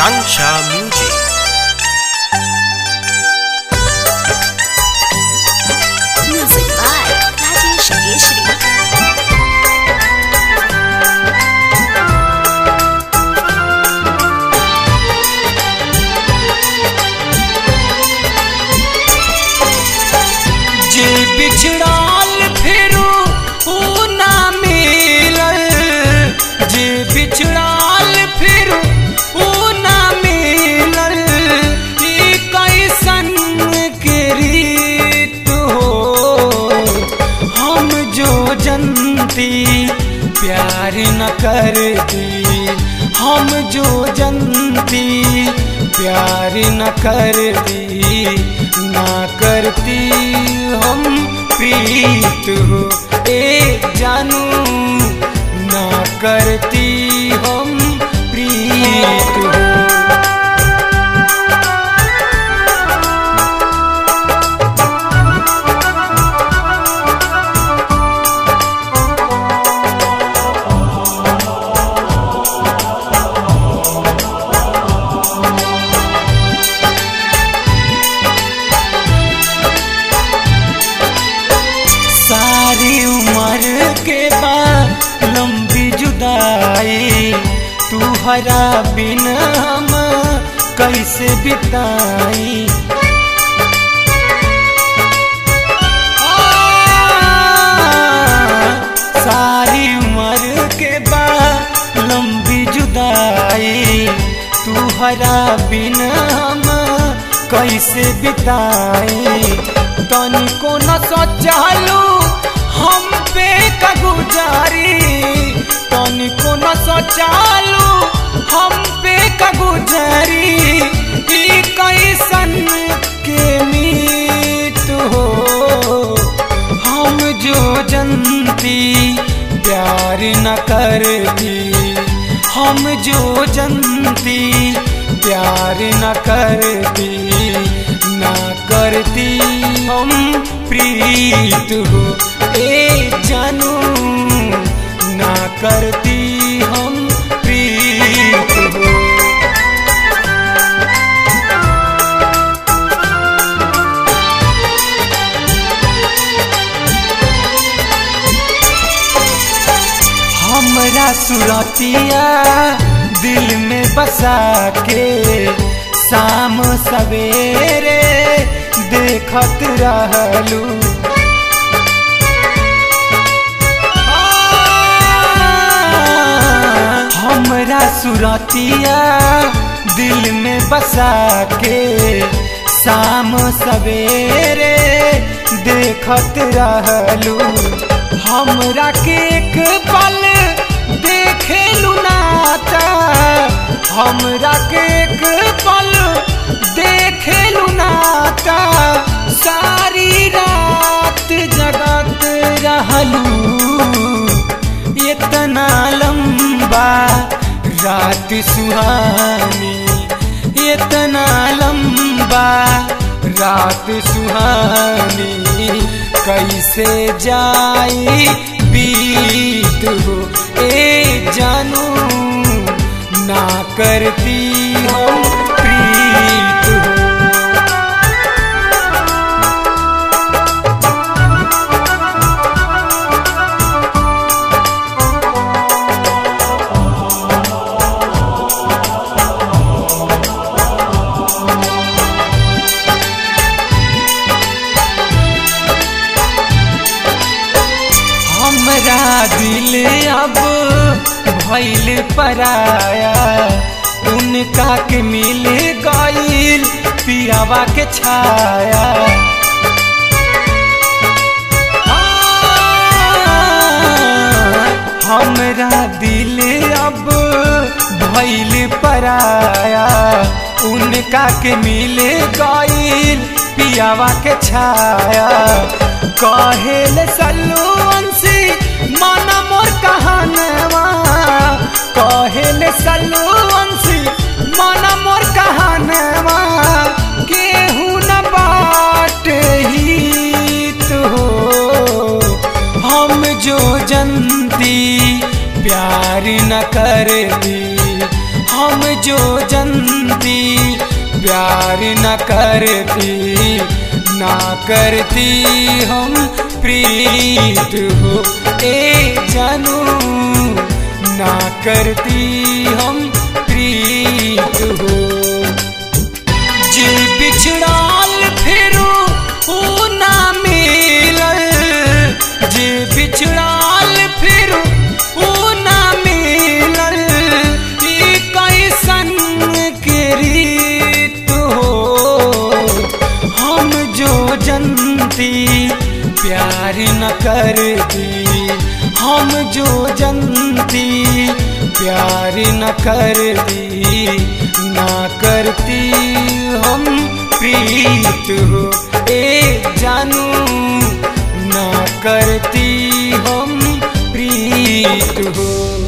Akansha Music. Music by Rajesh Keshri. जे बिछड़ाल फिरू ऊ ना मिलल जे बिछड़ाल फिरू ऊ ना मिलल ई कैसन के रीत हो हम जो जनती प्यार न करती हम जो जनती प्यार न करती ना करती हम प्रीत हो ए जानू ना करती हम प्रीत हो सारी उम्र के बाद लंबी जुदाई तू हरा बिन हम कैसे बिताई आ, सारी उम्र के बाद लंबी जुदाई तू हरा बिन हम कैसे बिताई तनिको न सोचालू हम पे का गुजारी तनिको न सोचालू हम पे का गुजारी ई कैसन के मीत हो हम जो जनती प्यार न करती हम जो जनती प्यार न करती ना करती हम प्रीत हो ए जानू ना करती हम प्रीत हो हमरा सुरतिया दिल में बसा के शाम सवेरे देखत रहलू हमरा सुरतिया दिल में बसा के शाम सवेरे देखत रहलू हमरा के एक पल देखेलू नाता हमरा के एक पल देखेलू नाता सारी रात जगत रहलू इतना लंबा रात सुहानी इतना लंबा रात सुहानी कैसे जाई बीत हो ए जानू ना करती हम प्रीत हो हमरा दिल अब भैल पराया उनका के मिल गईल पियावा के छाया हमरा दिल अब भैल पराया उनका के मिल गईल पियावा के छाया कहेल सल्लू अंशी माना मोर कहानवा कहेल सल्लू अंशी माना मोर कहानवा केहू न बाट ही तो हम जो जनती प्यार न करती हम जो जन प्यार न करती ना करती हम प्रीत हो ए जानू ना करती हम प्रीत हो जे बिछड़ाल फिरू ऊ ना मिलल जे बिछड़ाल फिरू ऊ ना मिलल ई कैसन के रीत हो हम जो जनती प्यार न करती हम जो जनती प्यार न करती ना करती हम प्रीत हो ए जानू ना करती हम प्रीत हो